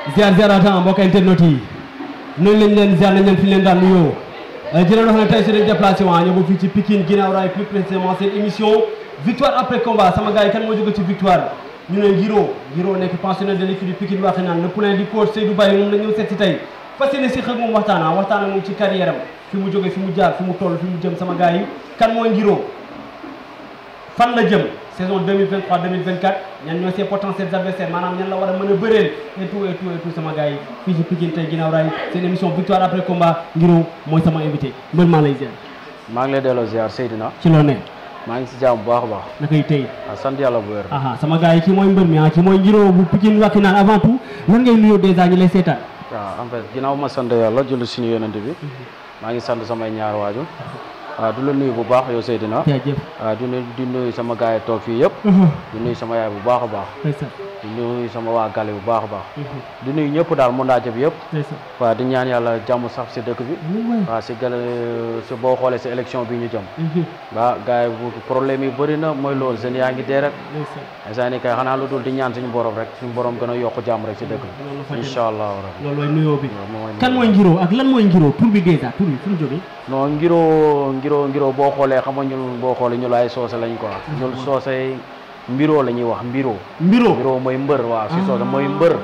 ziar ziaratan mbokk internet yi noonu lañ leen ziar nañ leen fi leen daan nuyoo di leen wax ne tey si dañ déplacé waa ñëw ba fii ci Pikine ginnaaw raay plus précisément seen émission victoire après combat sama gars yi kan moo jóge ci victoire ñu ne Giro Giro nekk pensionnaire de l'équipe du Pikine waxi naan le poulain du coach Seydou Baye moom la ñëw seet si tey fas yéene si xëy moom waxtaana waxtaan ak moom ci carrière am fi mu jóge fi mu jaar fi mu toll fi mu jëm sama gars yi kan mooy Giro fan la jëm saison 2023 2024 ñan ñoo ses potentiels adversaires maanaam ñan la war a mën a bëreel et tout et tout et tout sama gars yi fii ci Pikine tey ginnaaw raay seen émission victoire après combat Ngiro mooy sama invité mbër maa lay ziar maa ngi lay delloo ziar Seydina ci loo ne maa ngi si jàmm bu baax a baax nakay tey ah sant yàlla bu wér aha sama gars yi kii mooy mbër mi ah kii mooy Ngiro bu Pikine waxi naan avant tout lan ngay nuyoo dèjà ñi lay seetaan waaw en fait ginnaaw ma sant yàlla julli suñu yonent bi maa ngi sant samay ñaar waaju waaw du la nuyu bu baax yow Seydina jaajëf waaw du nuyu di nuyu sama gars yi toog fii yëpp di nuyu sama yaay bu baax a baax ndeysaan di nuyu sama waa gale bu baax a baax di nuyu ñëpp daal mun naaje bi yëpp ndeysaan waaw di ñaan yàlla jàmm sax si dëkk bi waaw si gale si boo xoolee si élection bi ñu jëm waaw gars yi bu problème yi bëri na mooy loolu seen yaa ngi dee rek instant ni kay xanaa lu dul di ñaan suñu borom rek suñu borom gën a yokk jàmm rek si dëkk bi incha allah rabbi loolu mooy nuyoo bi waaw moom mooy kan mooy Ngiro ak lan mooy Ngiro tur bi dèjà tur bi fu mu jógee non ngiroo ngiroo ngiroo boo xoolee xam nga ñun boo xoolee ñu ay soose lañ quoi ñun soose mbiroo la ñuy wax mbiroo Mbiro mbiroo mooy mbër waaw si soose mooy mbër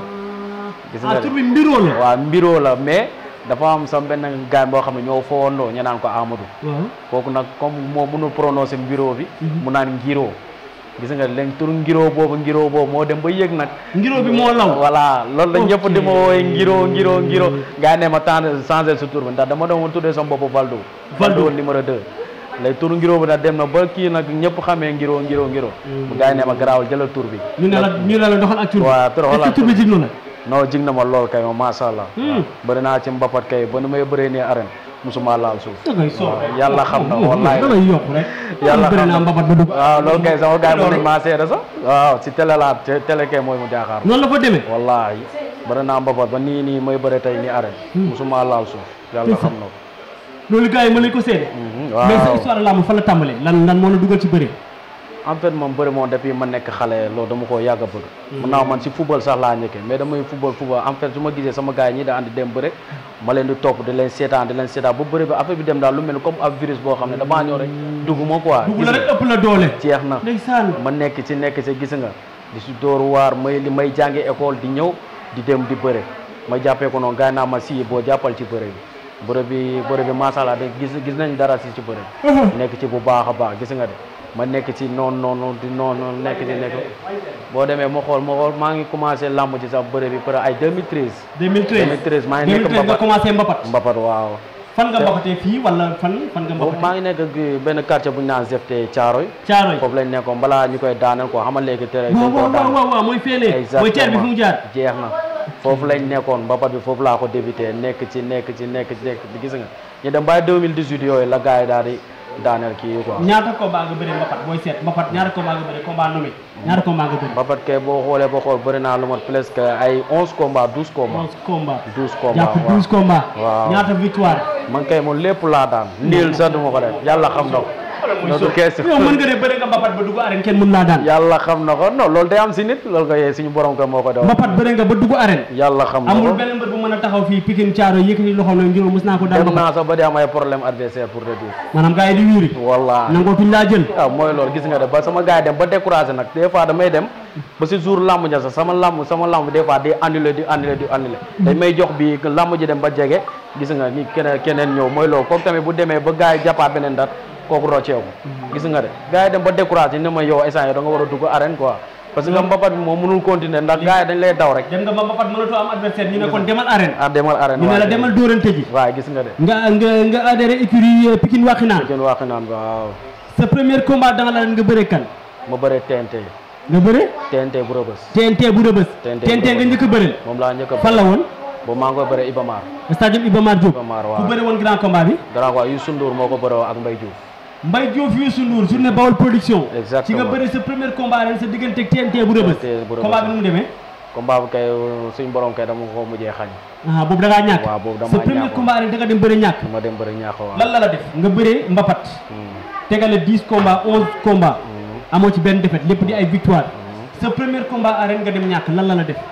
gis ah nga tur bi Mbiro la waaw mbiroo la mais dafa am sa benn gaan boo xam ne ñoo fowandoo ñu naan ko Amadou waaw kooku nag comme moo mënul prononcer mbiroo bi mu naan ngiroo gis nga léegi tur ngiroo boobu ngiroo boobu moo dem ba yëg nag Ngiro bi moo law voilà loolu la ñëpp di ma Ok. wooye ngiro ngiro ngiro gaa ne ma temps changé sa tur bi ndax dama doon tuddee sama bopp Valdo Valdo. numéro 2 léegi tur ngiro bi nag dem na ba kii nag ñëpp xamee ngiro ngiro ngiro mu gaa ne ma garaawal jëlal tur bi ñu ne la ñu ne la doxal ak tur bi waaw tur est-ce voilà que tur bi jig na la non jig na ma lool kay ma masha Allah Hmm. bëri naa ci mbapat kay ba nu may bëree nii arène musuma laal suuf da ngay soob waaw yàlla xam na wallaay da ngay yokk rek yàlla bëri xam naa na mbabat ba dugg waaw loolu kay sama gars yi mën Loolu. nañ maa seede sax waaw si télé laa te- télé kay mooy mu jaaxaar noonu la fa demee wallahi bëri naa mbapat ba nii nii may bëre tey nii arène musuma laal suuf yàlla xam na ko loolu gars yi mën nañ ko seede Mhm, mais sa waaw histoire làmb fa la tàmbalee lan lan moo la dugal ci bëri en fait moom bëri moom depuis ma nekk xale loolu dama koo yàgg a bëgg mun naa man si football sax laa nekkee mais damay football football en fait su ma gisee sama gars yi ñi da andi dem bëre ma leen di topp di leen seetaan di leen seetaan ba bëri bi affaire bi dem daal lu mel ni comme ab virus boo xam ne damaa ñëw rek dugg ma quoi dugg gis la nga, rek ëpp la doole jeex na ndeysaan ma nekk ci nekk ci gis nga di si dóor waar may li may jànge école di ñëw di dem di bëre ma jàppee ko noonu gars yi naa ma si boo jàppal ci bëre bi bëre bi bëre bi macha allah de gis gis nañ dara si ci bëre bi nekk ci bu baax a baax gis nga de ma nekk ci noonu noonu di noonu nekk ci nekk boo demee ma xool ma xool maa ngi commencé làmb ci sax bëre bi peut ay 2013 2013 2013 maa ngi nekk 2013 nga mbapat commencé mbapat mbapat waaw fan nga mbapatee fii wala fan fan nga boobu mbapatee maa ngi nekk ak benn quartier bu ñu naan Zefte Thiaroy Caaroy foofu lañ nekkoon balaa ñu koy daaneel quoi xamal léegi tere waaw dañ koo waaw daaneel waaw waaw mooy feenee mooy teer bi fu mu jaar jeex na foofu lañ nekkoon mbapat bi foofu laa ko débuté nekk ci nekk ci nekk ci nekk ci gis nga ñu dem ba 2018 yooyu la gars yi daal di daaneel kii yi quoi ñaata combat nga bëri mbapat booy seet mbapat ñaata combat nga bëri combat nommé ñaata combat nga bëri mbapat kay boo xoolee boo xool bëri naa lu mat presque ay 11 combats 12 combats 11 combat 12 combats jàpp waaw 12 combat Waaw. ñaata victoire man kay moom lépp laa daan ndiil sax du ma ko def yàlla xam na ko loolu du kees yow mën nga de bëri nga mbapat ba dugg arène kenn mën laa daan yàlla xam na ko non loolu day am si nit loolu ko yee suñu borom ko moo ko def mbapat bëri nga ba dugg arène yàlla xam na amul ko benn mbër bu mën a taxaw fii Pikine Thiaro yëkkati loxoom ne ngir mos naa ko daan dem mbapat naa sax ba di am ay problème adversaire pour te dire maanaam gars yi di wiiri wallaahi nangootuñ laa jël waaw mooy loolu gis nga de ba sama gars yi dem ba découragé nag des fois damay dem ba si jour lamb ja sax sama lamb sama lamb des fois di annulé di annulé di annulé dañ may jox bi lamb ji dem ba jege gis nga ni keneen keneen ñëw mooy loolu kooku tamit bu demee ba gars yi jàppaat beneen dat kooku rocceeku gis nga de gars yi dem ba découragé ne ma yow instant yi da nga war a dugg arène quoi parce que mbapat bi moom mënul continuer ndax gars yi dañ lay daw rek dem nga ba mbapat mënatoo am adversaire ñu ne kon demal arène ah demal arène ñu ne la demal dóorante ji waaw gis nga de nga nga nga adhéré écurie Pikine Wakhinane kenn wax naan waaw sa premier combat da nga la nga bëre kan ma bëre TNT nga bëre TNT bu rëbës TNT bu rëbës TNT TNT nga njëkk a bëreel moom laa njëkk a fan la woon boobu maa ngi koy bëre Ibamar stade Iba Mar Diop Ibamar ku waaw bëre woon grand combat bi grand quoi Youssou Ndour moo ko bëree ak Mbaye Diouf Mbaye Diouf Youssou Ndour journée Bawol production Exactement. ci nga bëre sa premier combat ren sa diggante ak TNT bu rëbës TNT bu rëbës. combat bi nu mu demee combat bi kay suñ borom kay dama ko mujjee xañ ah boobu da ngaa ñàkk waaw boobu sa damaa premier ñàkkoon. combat ren da nga dem bëre ñàkk dama dem bëri ñaax waaw lan la la def nga bëree mbapat Hmm. tegale 10 combats 11 combats Hmm. amoo ci benn défaite lépp di ay victoire sa premier combat arène nga dem ñàkk lan la la def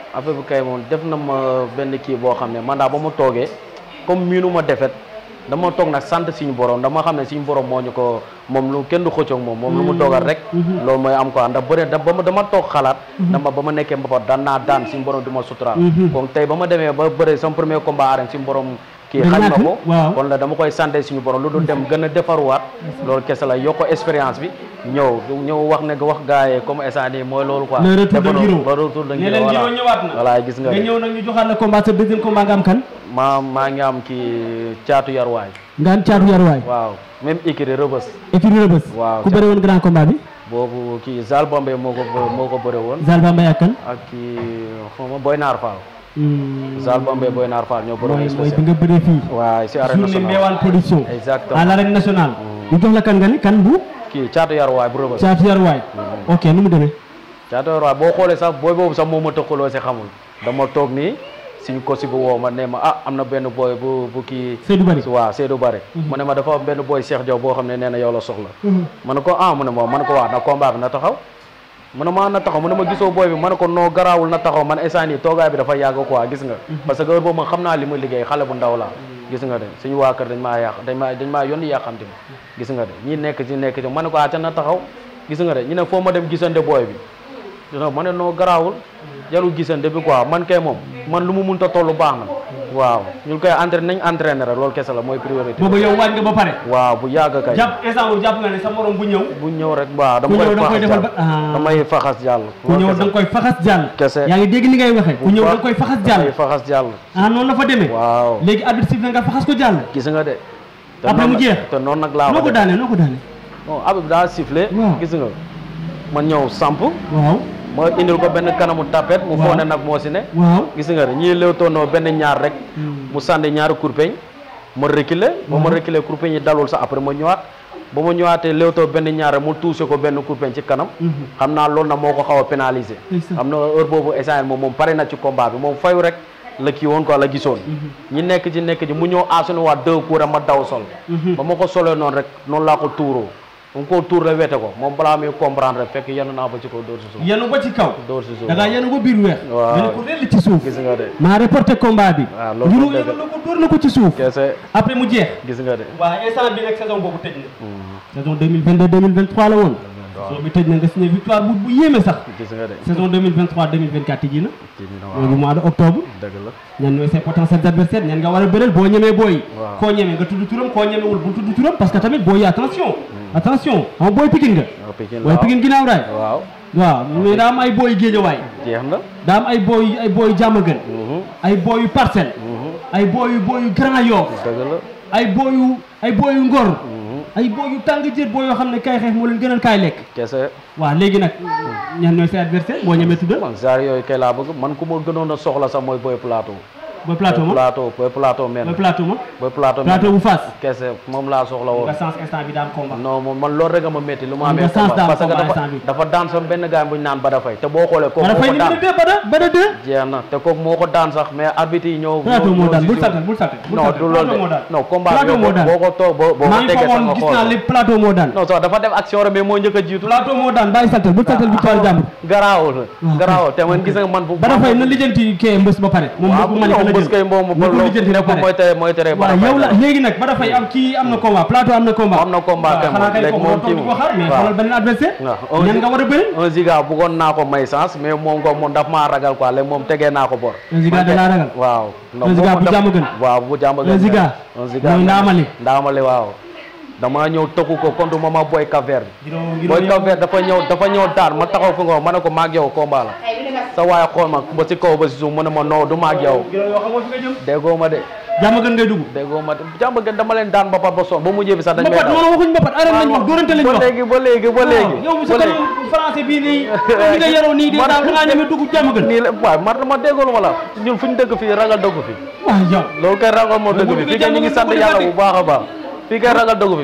affaire bi kay moom def na ma benn kii boo xam ne man daal ba ma toogee comme miinu ma defet dama toog nag sant suñu borom dama xam ne suñu borom moo ñu ko moom lu kenn du xëccoog moom moom lu mu dogal rek loolu mooy am quoi ndax bëre da ba ma dama toog xalaat dama ba ma nekkee mbapat daan naa daan suñu borom di ma suturaal kon tey ba ma demee ba bëre sama premier combat arène suñu borom kii Nga xañ ma ñàkk, ko waaw. kon la dama koy santé suñu borom lu dul dem gën a defaruwaat loolu kese la yokk expérience bi ñëw ñëw wax ne wax gars yi comme instant nii mooy loolu quoi Le retour de defaru- Giro. ba retour de ne Giro leen voilà Giro ñëwaat na voilà gis nga nga de. ñëw nag ñu joxaat la combat sa deuxième combat nga am kan maa maa ngi am kii caatu yarwaay nga am caatu yaruwaay waaw même écurie Rebeuss écurie Rebeuss Waaw, ku bëre woon grand combat bi boobu kii Zal Bambey moo ko bë- moo ko bëre woon Zal Bambey ak kan ak kii xaw ma Boy Naar Fall Hmm, Zal Bambey Boy Naar Fall ñoo bëre mooy woon mooy bi spécial nga bëree fii waaw si arène journée nationale Mbewaan production exactement à l'arène nationale ñu jox la kan nga ni kan bu kii caatu yarwaay bu Rebeuss caatu yaruwaay ok nu mu demee caatu yarwaay boo xoolee sax booy boobu sax moo ma tëkkaloo si xamul dama toog nii suñu kosi bu woo ma ne ma ah am na benn booy bu bu kii Seydou Bari waaw Seydou Bare mu ne ma dafa am benn booy Cheikh Diaw boo xam ne nee na yow la soxla ma ne ko ah mu ne ma ma ne ko waaw na combat bi na taxaw mu ne ma na taxaw mu ne ma gisoo booy bi ma ne ko noo garaawul na taxaw man instant yi toogaay bi dafa yàgg quoi gis nga parce que heure boobu ma xam naa li ma liggéey xale bu ndaw laa gis nga de suñu waa kër dañ maa yàq dañ maa dañ maa yónni yàqamti ma gis nga de ñi nekk ci nekk ci ma ne ko ah ca na taxaw gis nga de ñu ne foo ma dem gisante booy bi gis nga ma ne noo garaawul jarul gisante bi quoi man kay moom man lu mu munta toll baax na waaw ñu koy entraîné nañ entraîné rek loolu kese la mooy priorité boobu yow waaj nga ba pare waaw bu yàgg kay jàpp instant boobu jàpp nga ne sa morom bu ñëw bu ñëw rek waaw ku dama ñëw da nga koy koy faxas defal jàll ba ah. damay faxas jàll ku ñëw da nga koy faxas jàll Kese. yaa ngi dégg ni ngay waxee ku ñëw da nga koy faxas jàll damay faxas jàll ah noonu la fa demee waaw léegi arbitre siffle nga faxas ko jàll gis nga de te Après noonu mu jeex. te noonu nag laa noo ko def. daane noo ko daane bon Habib daa sifflé Waaw. gis nga ma ñëw samp waaw ma indil ko benn kanamu tapet mu Waaw. foog ne nag moo si ne waaw gis nga de ñii léewtoonoo benn ñaar rek mu sànni ñaari kurpeñ ma reculer ba ma Waaw. reculer kurpeñ yi dalul sax après ma ñëwaat ba ma ñëwaatee léewtoo benn ñaar rek mu touché ko benn kurpeñ ci kanam xam naa loolu nag moo ko xaw a pénaliser Ndeysaan. xam na heure boobu essane moom moom pare na ci combat bi moom fayu rek la kii woon quoi la gisoon ñi nekk ci nekk ci mu ñëw aasunu waat deux coups rek ma daw sol ba ma ko solee noonu rek noonu laa ko tuuroo mu ko tuur la wete ko moom balaa muy comprendre rek fekk yenu naa ba ci kaw dóor si suuf yenu ba ci kaw dóor si suuf da ngaa yenu ba biir weex Waaw. nga ne ko rell ci suuf gis nga de maa reporté combat bi waaw loolu Giro moom dëgg yenu na ko dóor na ko ci suuf kese après mu jeex gis nga de waaw instant bi nag saison boobu tëj na saison 2022 2023 la woon saison bi tëj na nga signé victoire bu bu yéeme sax gis nga de saison 2023 2024 tijji na kii na mooy bu waaw mois de octobre dëgg la ñan ñooy ses potentiels adversaires ñan nga war a bëreel boo ñemee booy Waaw. koo ñemee nga tudd turam koo ñemewul bu tudd turam parce que tamit booy yi attention attention xam booy Pikine nga waaw Pikine booy waaw. Pikine ginnaaw raay waaw waaw mais daa am ay booy géejawaay jeex na daa am ay booy ay booy jàmmagën Mhm, ay booy yu parcelle mhm, ay booy yu booy yu grand yoff dëgg la ay booy yu ay booy yu ngor mhm, ay booy yu tàng jër booy yoo xam ne kay xeex moo leen gënal kaay lekk kese waaw léegi nag ñan ñooy say adversaire boo ñemee tuddal man genre yooyu kay laa bëgg man ku ma gënoon a soxla sax mooy boy plateau booy plateau boy ma plateau boy plateau men booy plateau ma boy plateau plateau bu Fass kese moom laa soxla woon nga sens instant bi daan combat non moom man loolu rek a ma métti lu ma Am amee nga chance combat daal parce que combat dafa instant bi. dafa daan sama benn gars bu ñu naan Bada Faye te boo xoolee kooku wala moo fay ko numéro daan 2 bada bada 2 jeex na te kooku moo ko daan sax mais arbitre yi ñëw plateau ñëw- moo ñëw daan si bul suuf. sàttal bul sàttal bul non sàttal du loolu plateau moo de daan non combat bi plateau moo daan boo ko toog boo boo maa ko ngi tegee fa sax woon nga gis naa xool lépp plateau moo daan non sax dafa def action rek mais moo njëkk a jiitu plateau moo daan bàyyi sàttal bul sàttal victoire jàmbur garaawul waaw. garaawul te man gis nga man bu bada fay na lijjanti kee mbës ba pare moom waaw bu bu Malika ñëw la bés jël kay moom na ko lijjanti ba nekkul mooy pare tere mooy tere waaw yow la léegi nag bada fay am kii am na combat plateau am na combat Am na combat waaw kay xanaa moom. kay Léegi kooku moom moo toog di kii ko xaar mais waaw. xoolal beneen adversaire waaw. ñan nga war a bëri un giga bëggoon naa ko may chance mais moom ko moom daf maa ragal quoi léegi moom tegee naa ko bor Un Ziga da laa ragal waaw Un Ziga bu jàmm gën. waaw bu jàmm gën Un Ziga. un Ziga mooy ndaamali ndaamali waaw dama ñëw tëkku ko contre mama boy Cap-Vert Giro Giro boy Cap-Vert dafa ñëw dafa ñëw daan ma taxaw fi nga ma ne ko maag yow combat la sa waaye xool ma ba si kaw ba si suuf mu ne ma non du maag yow Giro yoo xam nga fi nga jëm déggoo ma de jàmm gën ngay dugg déggoo ma de jàmm gën dama leen daan ba pat ba son ba mujjee bi sax dañ may mbapat daw noonu waxuñ mbapat arène lañ wax dóorante lañ ba wax léegi ba léegi ba léegi yow ba sa léegi kanam français bii nii ni nga yaroo nii dèjà da ngaa ñeme dugg jàmm gën nii la waaw man ma déggoolu ma la ñun fu ñu dëkk fii ragal dëgg fi waaw yow loolu kay ragal moo dëgg fi fii kay ñu ngi sant yàlla bu baax a baax fii kay ragal dëgg fi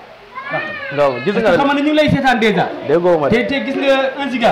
waaw gis nga xam ne ñu ngi lay seetaan dèjà déggoo ma te de te gis nga un giga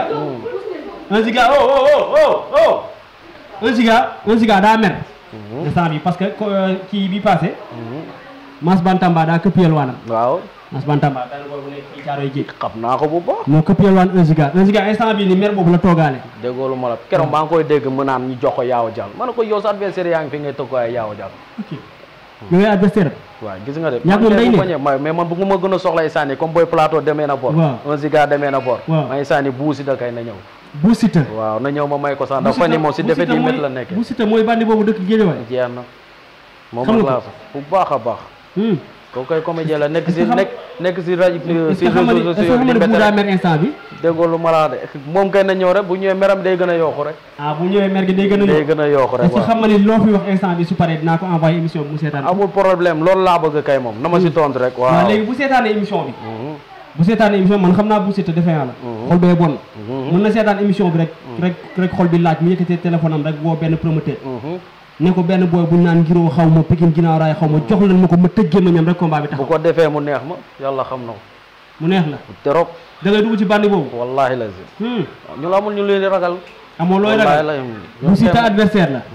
un giga oh oh oh oh oh un giga un giga daa mer instant bi parce que ko- kii bi passé Mass Bantamba daa këpp yelwaanam waaw Mass Bantamba benn booy bu nekk fii Caaroy Géej xam naa ko bu baax moo këpp yalwaan 1 giga 1 giga instant bii ni mer boobu la toogaale déggoo lu ma la keroog maa ngi koy dégg mu naan ñu jox ko yaaw jàll ma ne ko yow sa adversaire yaa ngi fi ngay tëgg ko ay yaaw jàll ok yow yaay adversaire waaw gis nga de Ñàkk moom day bu ne. bañee ma- mais man bu ma gën a soxla ay sànni comme boy plateau demee na bor Waaw. un ziga demee na bor Waaw. may sànni buusi da kay na ñëw bu Siteu waaw na ñëw ma may ko sax ndax fan yi moom si Bu defet Siteu yi mooy- métti la nekkee bu Siteu mooy bandi boobu dëkk Géejawaay jeex na moom Xam ak nga laa sax bu baax a baax hmm kooku koy comédien la nekk si Est-ce que xam- nekk nekk si rajo est-ce si que xam nga ni réseaux est-ce que sociaux xam di nga ni bu daa métti mer instant bi déggoo lu ma la wax de moom kay na ñëw rek bu ñëwee meram day gën a yokku rek ah bu ñëwee mer gi day gën a day ñëw gën a yokku rek est-ce que waaw xam nga ni loo fi wax instant bi su paree dinaa ko envoyé émission bi mu seetaan amul problème loolu laa bëgg kay moom na ma si tontu rek waaw waaw léegi bu seetaanee émission bi Mhm. bu seetaanee émission man xam naa bu Siteu defee yàlla xol bee bon mën na seetaan émission bi rek rek rek xol bi laaj mu yëkkatee téléphone am rek woo benn promoteur Mhm. ne ko benn booy bu naan ngiroo xaw ma Pikine ginnaaw raay xaw ma jox leen ma ko ma tëggee ma ñam rek combat bi bu taxaw ko defee mu neex ma yàlla xam na ko mu neex la trop da ngay dugg ci bandi boobu wallahi lazim hmm ñu la amul ñu leen di ragal amoo looy wallahi ragal la bu Siteu adversaire la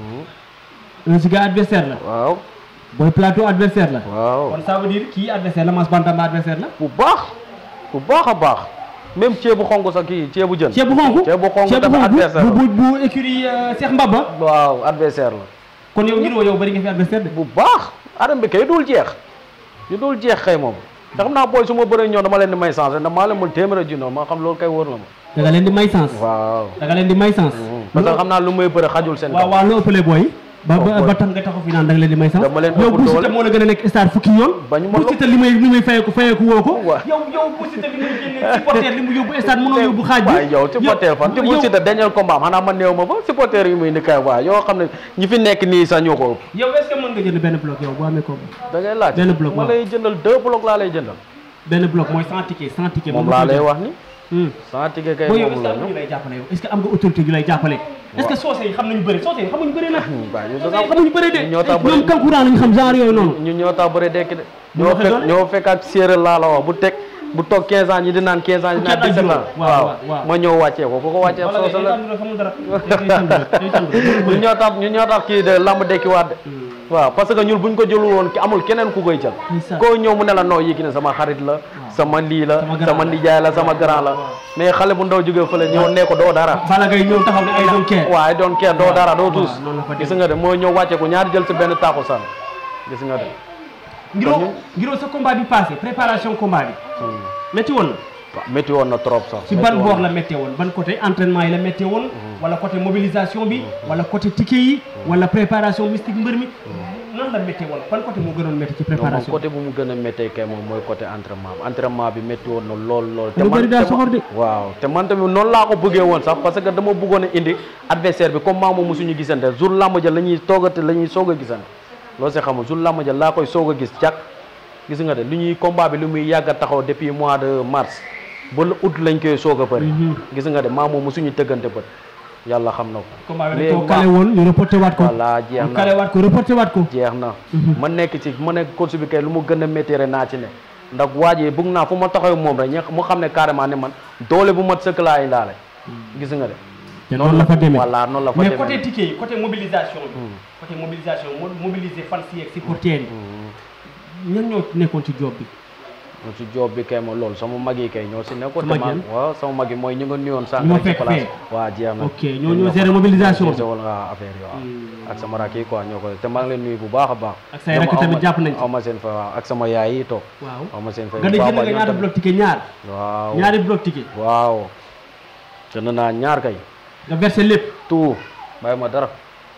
un Ziga adversaire la waaw Boy Plateau adversaire la waaw kon ça veut dire kii adversaire la Mass Bantamba adversaire la bu baax bu baax a baax même ceebu xonk sax kii ceebu jën ceeb bu xonk ceebu xonk ceeb bu dafa adversaire xonk la bu bu bu écurie euh, Cheikh Mbaba waaw adversaire la kon yow ngir woo yow bëri nga fi adversaire de bu baax adam bi kay dul jeex yu dul jeex xëy moom te xam naa booy su ma bëree ñëw dama leen di may chance ndax maa leen mën téeméer junni ma xam loolu kay wóor na ma da nga leen di may sens waaw da nga leen di may sens parce que xam naa lu may bëre xajul seen waaw kaw waaw loo ëppalee booy ba Oh, ba boy. ba tax nga taxaw fi naan da nga leen di may sens Dama leen yow ëpp bu doole. Siteu moo la gën a nekk star fukki yoon Bañu ma bu lo- Siteu li may li may fayeeku fayeeku woo ko Waaw. yow yow bu Siteu li muy génne supporter li mu yóbbu stade mënoo yóbbu xaaj bi waaye yow supporter fan te bu yow- Siteu dernier combat am xanaa man néew ma fa supporter yi muy ni kay waaw yoo xam ne ñi fi nekk nii sax ñoo ko ëpp yow est-ce que mën nga jënd benn bloc yow boo amee ko da ngay laaj Benn bloc, ma waaw. lay jëndal deux blocs laa lay jëndal benn bloc mooy 100 ticket 100 ticket moom nga laa koy lay jënd. wax ni Hmm. sans ticket kay boo yow moom est-ce que la am na ñu ñu lay jàppale yow est-ce que am nga autorité yu lay jàppale est-ce que soose yi xam nañu bëri soose yi xamuñu bëri nag waaw yow soose da yi xamuñu bëri de ñun ñoo tax bëri ñoom kankuraan lañu xam genre yooyu noonu ñu ñoo tax bëre dekki de Bu ñoo waxee fekk doole? ñoo fekk ak séeréer laa la wax bu teg bu toog 15 ans ñi di naan 15 ans ñi di naan Fukki at ak 17 ans juróom. Waaw, waaw, waaw. ma ñëw wàccee ko ku ko wàccee wala soosa la ngay xamul dara day sant rek day sant rek ñu ñoo tax ñu ñoo tax kii de lamb dekki waat de waaw parce que ñun buñ ko jëlul woon ki amul keneen ku koy jël Ndeysaan. koo ñëw mu ne la noo yéegi ne sama xarit la sama lii la Sama grand sama la. nijaay la sama grand la mais xale bu ndaw jógee fële ñëw ne ko doo dara Balla Gaye ñëw taxaw ne ay doon kee waaye doon kenn doo dara doo tuus noonu la fa gis nga de moo ñëw wàcce ko ñaari jël si benn taaku san gis nga de ngiroo ngiroo sa combat bi passé préparation combat bi métti woon na waaw métti woon na trop sax ci ban boor la méttee woon ban côté entraînement yi la méttee woon wala côté mobilisation bi wala côté ticket yi wala préparation mystique mbër mi nan la méttee woon ban côté moo gënoon métti ci non moom préparation côté bu mu gën a méttee kay moom mooy côté entraînement bi entraînement bi métti woon na lool lool Lu bëri daa soxor de. waaw te man tamit noonu laa ko bëggee woon sax parce que dama bëggoon a indi adversaire bi comme maa moom mosuñu gisante jour làmb ja la ñuy toogate la ñuy soog a gisante loolu see xamul jour làmb ja laa koy soog a gis jàkk gis nga de lu ñuy combat bi lu muy yàgg a taxaw depuis mois de mars ba le août lañ koy soog a bëri Mhm. gis nga de maa moom mosuñu tëggante bët yàlla xam na ko combat bi léegi dañ koo kale woon ñu reporté waat ko voilà jeex ñu na kale waat ko reporté waat ko jeex na Mhm. ma nekk ci ma nekk course bi kay lu mu gën a méttiere naa ci ne ndax waa ji bëgg naa fu ma taxaw moom rek ña mu xam ne carrément ne man doole bu mat sëkk laa indaale gis nga de te noonu la fa demee voilà noonu la fa mais demee côté ticket yi côté mobilisation bi côté mobilisation mo mobiliser fans yi ak supporters yi ñan ñoo nekkoon ci job bi moom si job bi kay ma loolu sama mag yi kay ñoo si nekkoon Sa te mag ma yan? waaw sama mag yi mooy ñu nga nuyoon sànq Ñu ma rek ci fekk place fee. waaw jeex na ok ñoo ñoo gérer mobilisation bi wala waaw affaire yi waaw Hmm. ak sama rak yi quoi ñoo ko te maa ngi leen nuyu bu baax a baax Ak say rakk tamit jàpp nañ ci. aw ma seen fa waaw ak sama yaay yi toog waaw aw ma seen fa nga ne jënd nga ñaata bloc ticket ñaar waaw ñaari bloc ticket waaw jënd naa ñaar kay nga versé lépp tout bàyyi ma dara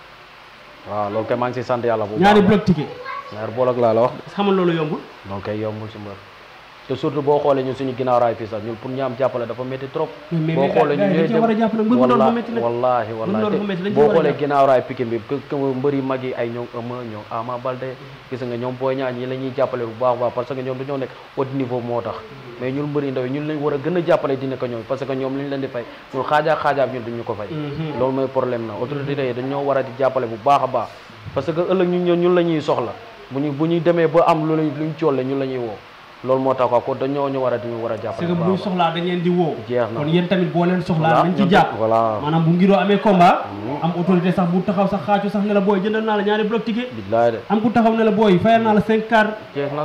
waaw loolu kay maa ngi si sant yàlla bu baax ñaari bloc ticket ñaari bolok laa la wax xamal loolu yombul donc kay yombul si mbër te surtout boo xoolee ñun suñu ginnaaw raay fii sax ñun pour ñu am jàppale dafa métti trop mais mais boo mais xoolee gars yi dañ cee war a jàpp nag mbër mu doon bu métti nag wallaahi Mbër wallaahi mu doon bu te métti dañ cee boo war a xoolee jàpp. ginnaaw raay Pikine bi que que mbër yu mag yi ay ñoom Eumeu ñoom Ama Baldé gis nga ñoom Boy Niang ñi la ñuy jàppale bu baax a baax parce que ñoom dañoo nekk haut niveau moo tax mais ñun mbër yu ndaw yi ñun lañ war a gën a jàppale dina ko ñoom parce que ñoom li ñu leen di fay ñun xaajaak xaajaab ñun duñu ko fay Mhm. loolu mooy problème na autorité yi dañoo war a di jàppale bu baax a baax parce que ëllëg ñun ñun ñun la ñuy soxla bu ñu bu ñu demee ba am lu luñ colle ñun la ñuy woo loolu moo tax quoi kon dañoo ñu war a di ñu war a c'est jàppale que bu bu ñu baax a baax. soxlaa dañ leen di woo Jeex na. kon yéen tamit boo leen soxlaa Voilà, nañ ci ñoom jàpp tamit, voilà. maanaam bu ngiroo amee combat am autorité sax bu taxaw sax xaacu sax ne la booy jëndal naa la ñaari bloc ticket billaay de am ku taxaw ne la booy fayal naa la cinq car jeex na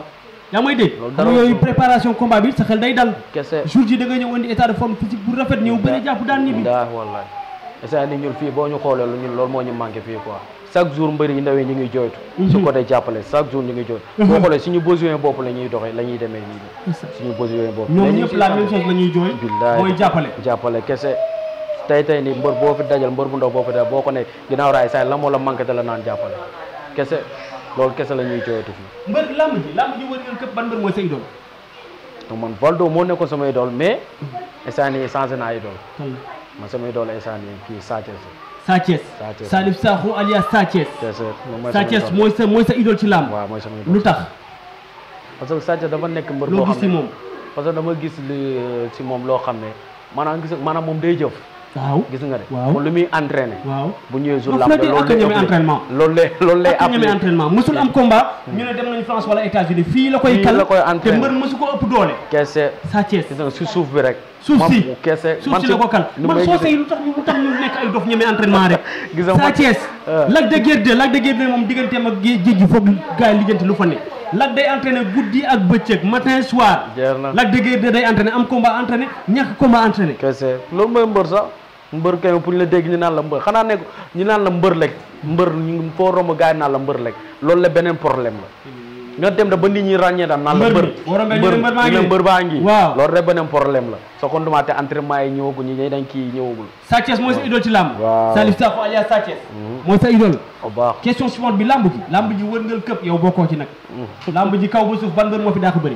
yaa may dégg Loolu xam dara nga yooyu ko- préparation combat bi sa xel day dal kese jour ji da nga ñëw indi état de forme physique bu rafet ñëw bëri jàpp daan ñibbi daa wallaay esa ni ñun fii boo ñu xoolee lu ñun loolu moo ñu manqué fii quoi chaque jour mbëri yi ndawee ñu ngi jooytu su côté jàppale chaque jour ñu ngi jooytu boo xoolee suñu besoin bopp la ñuy doxee la ñuy demee nii suñu besoin bopp ñoom mais ñu ñëpp ngi la siy même chose la ñuy jooy billaay mooy jàppale jàppale kese tey tey ni mbër boo fi dajal mbër bu ndaw boo fi dajal boo ko ne ginnaaw raay saa la moo la manqué te la naan jàppale kese loolu kese la ñuy jooytu fii mbër làmb ji làmb ji wër ngeen këpp ban mbër mooy sa idole te man Valdo moo nekkoon sama idole mais instant nii changé naa idole kan la man sama idole instant nii kii Sa Thiès Sa Thiès Sa Thiès. Salif Sakho alias Sa Thiès kese moom mooy Sa sama Thiès idole. mooy sa mooy sa idole ci làmb waaw mooy sama idole lu tax parce que Sa Thiès dafa nekk mbër loo boo gis xam ci ne moom parce que dama gis li si moom loo xam ne maanaam gis maanaam moom day jëf waaw gis nga de Waaw. moom lu muy entraîné waaw bu ñëwee jour Non, lamb Freddy ak a ñeme entraînement. loolu lay loolu lay ak ñeme entraînement mësul am combat ñu ne dem nañu France wala États-Unis fii la koy Fii kal la koy te entraîné. mbër mësu ko ëpp doole kese Sa Thiès gis nga si suuf bi rek suuf man si kese suuf si la ko kal nu man may soo gisee- sey lu tax ñu lu tax ñu nekk ay dof ñeme entraînement rek Gis nga Sa man- Thiès Ah. Lac de Guiers 2 Lac de Guiers 2 moom digganteem ak géej géej gi foog gars yi lijjanti lu fa ne Lac day entraîné guddi ak bëccëg matin soir jeex na Lac de Guiers 2 day entraîné am combat entraîné ñàkk combat entraîné kese loolu mooy mbër sax mbër kay pour ñu la dégg ñu naan la mbër xanaa nekk ñu naan la mbër lekk mbër ñu foo romb gars yi naan la mbër lekk loolu la beneen problème la nga dem da ba nit ñi ràññee daal naan la Mbër mbër bi, boo rombee ñu ne mbër baa ngi ñu ne nii. mbër baa ngi Waaw. loolu rek beneen problème la soo ko ndumaate entraînement yi ñëwagu ñi ñi dañ kii ñëwagul Sa Thiès mooy sa idole ci làmb Waaw. Salif Sakho alias Sa Thiès mooy sa idole bu baax question suivante bi làmb ji làmb ji wërngal këpp yow bokkoo ci nag làmb ji kaw ba suuf ban mbër moo fi daa ko bëri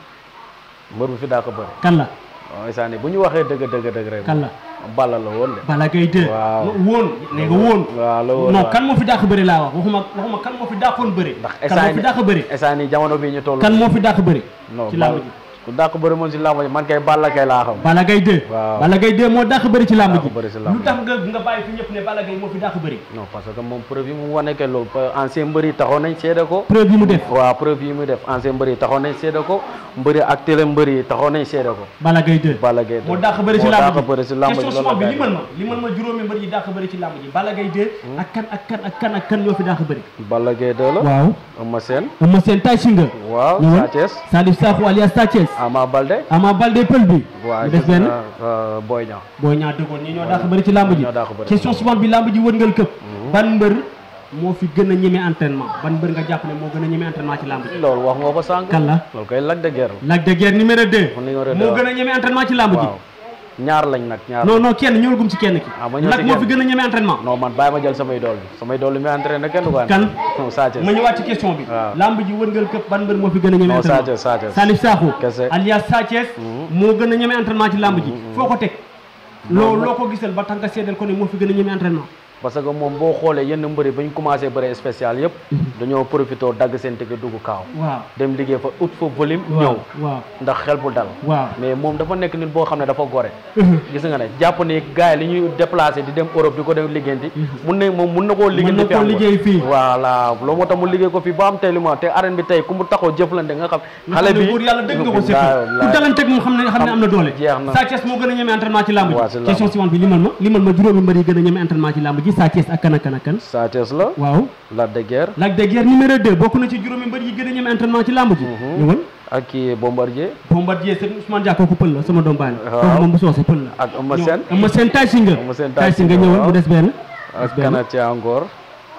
mbër bu fi daa ko bëri kan la waaw instant bu ñu waxee dëgg dëgg dëgg rek kan la Balla la woon de Balla Gaye 2 Waaw. woon ne nga woon waaw la woon non waaw. kan moo fi dàq bëri laa wax waxuma waxuma kan moo fi dàqoon bëri ndax kan moo fi dàq bëri instant nii jamono bii ñu toll kan moo fi dàq bëri non ci làmb Balla- ji ku dàq bëri moom si làmb ji man kay Balla kay laa xam Balla Gaye 2 Waaw. Balla Gaye 2 moo dàq bëri ci làmb Dàq ji bëri ci làmb lu ji. tax nga nga bàyyi fi ñëpp ne Balla Gaye moo fi dàq bëri non parce que moom preuve yi mu wane que loolu pa- ancien mbër yi taxoon nañ seede ko preuve yi mu def waaw preuve yi muy def ancien mbër yi taxoon nañ seede ko mbëri actuel mbër yi taxoon nañ seede ko Balla Gaye 2 Balla Gaye moo dàq bëri ci moo làmb dàq bëri ci làmb ji question loolu la suivante bi gars yi limal ma limal ma juróomi mbër yi dàq bëri ci làmb ji Balla Gaye 2 ak kan ak kan ak kan ak kan ñoo fi dàq bëri Balla Gaye 2 la waaw Eumeu Sène Eumeu Sène Tay Shinger waaw ñëwal. Sa Thiès Salif Sakho alias Sa Thiès Ama Baldé Ama Baldé pël bi waaw mu des gis benn naa, euh, Boy Niang booy ñaa dëggoon ñi ñoo dàq bëri ci làmb ji ñoo dàq bëri. question suivante bi làmb ji wërngal këpp ban mbër moo fi gën a ñeme entraînement ban mbër nga jàpp ne moo gën a ñeme entraînement ci làmb ji loolu wax nga ko sànq kan la loolu koy Lac de Guiers la Lac de Guiers numéro 2 Kon numéro deux. moo gën a ñeme entraînement ci làmb ji waaw ñaar lañ nag ñaar non non kenn ñëwal gum ci kenn ki Ah, ma ñëw Lac ci moo kenn. fi gën a ñeme entraînement non man bàyyi ma jël samay dool bi samay dool bi muy entraîné kenn du ko kan non Sa Thiès ma ñëwaat ci question bi waaw. làmb ji wërngal këpp ban mbër moo fi gën a ñeme non Sa entraînement Thiès Sa Thiès Salif Sakho Kese. alias Sa Thiès moo gën a ñeme entraînement ci làmb ji foo ko teg loo loo ko gisal ba tax nga seedeel ko ne moo fi gën a ñeme entraînement parce que moom boo xoolee yenn mbëri ba ñu commencé bëre spécial yëpp dañoo profité dagg seen ticket dugg kaaw waaw dem liggéey fa ut fa volume ñëw waaw waaw ndax xel bu dal waaw mais moom dafa nekk nit boo xam ne dafa gore gis nga ne jàpp ni gars yi li ñuy déplacé di dem Europe di ko dem liggéeyanti mun na moom mun na koo liggéey Mën na fi koo am ko. liggéey fii. voilà loolu moo tax mu liggéey ko fii ba am tey li mu am te arène bi tey ku mu taxaw jëflante nga xam xale bi buur yàlla dëgg nga ko Wallaay, sëkk ku wallaay. dalanteeg moom xam ne xam ne am na doole jeex na. Sa Thiès moo gën a ñeme entraînement ci làmb Waaw, ci ji làmb. question suivante bi limal ma limal ma juróomi mbër yi gën a ñeme entraînement ci làmb ji Sa Thiès ak kan ak kan ak kan Sa Thiès la waaw Lac de Guiers Lac de Guiers numéro 2 bokk na ci juróomi mbër yi gën a ñeme entraînement ci làmb ji ñëwal ak kii Bombardier Bombardier sëñ Ousmane Dia kooku pël la sama doom baay la Waaw. kooku moom bu soosee pël la ak Eumeu Sène ñëw Eumeu Sène Tay Shinger Eumeu Sène Tay Tay Shinger Shinger, ñëwal waaw. mu des benn ak benn. kanati encore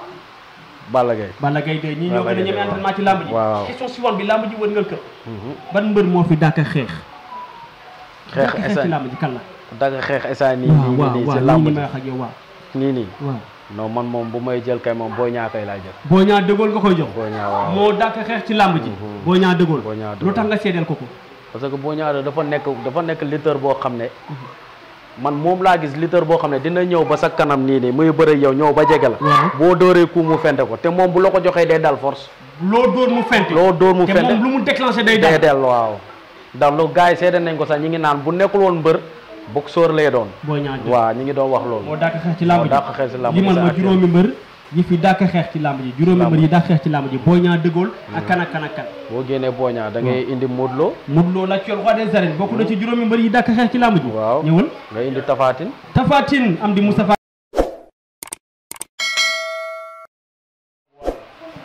Balla Gaye Balla Gaye 2 ñii ñoo Balla gën a Gaye ñeme waaw. entraînement ci làmb ji Waaw. question suivante bi làmb ji wërngal këpp ban mbër moo fi dàkk xeex xeex dàkk xeex ci instant làmb ji kan la dagg xeex instant nii waaw nii waaw nii waaw si nii làmb ni ji may wax ak yow waaw nii nii waaw non man moom bu may jël kay moom boo ñaa kay laay jël boo ñaa dëggool nga koy jox boo ñaa waaw moo dàkk xeex ci làmb ji boo ñaa dëggool Boy Niang lu dëggool. tax nga seedeel ko ko parce que boo ñaa dafa nekk dafa nekk lutteur boo xam ne man moom laa gis lutteur boo xam ne dina ñëw ba sa kanam nii nii muy bëre yow ñëw ba jege la Waaw. boo dóoree ku mu fente ko te moom bu la ko joxee day dal force loo dóor mu fente loo dóor mu te fente moom lu mu déclenché day day dal del waaw ndax lu gars yi seede nañ ko sax ñi ngi naan bu nekkul woon mbër boxeur lay doon boo ñaa dëgg waaw ñi ngi doon wax moo loolu dàkk xeex ci làmb ji moo dàq xeex ci làmb ji limal sa ma actuel. juróomi mbër yi fi dàkk xeex ci làmb ji juróomi Làmb mbër ji. yi dàkk xeex ci làmb ji boo ñaa dëggool ak kan ak kan ak kan boo génnee boo ñaa da ngay indi Modou Lo Modou Lo la roi des arènes bokk na ci juróomi mbër yi dàkk xeex ci làmb ji waaw ñëwal nga indi Tafatine Tafatine am di Moustapha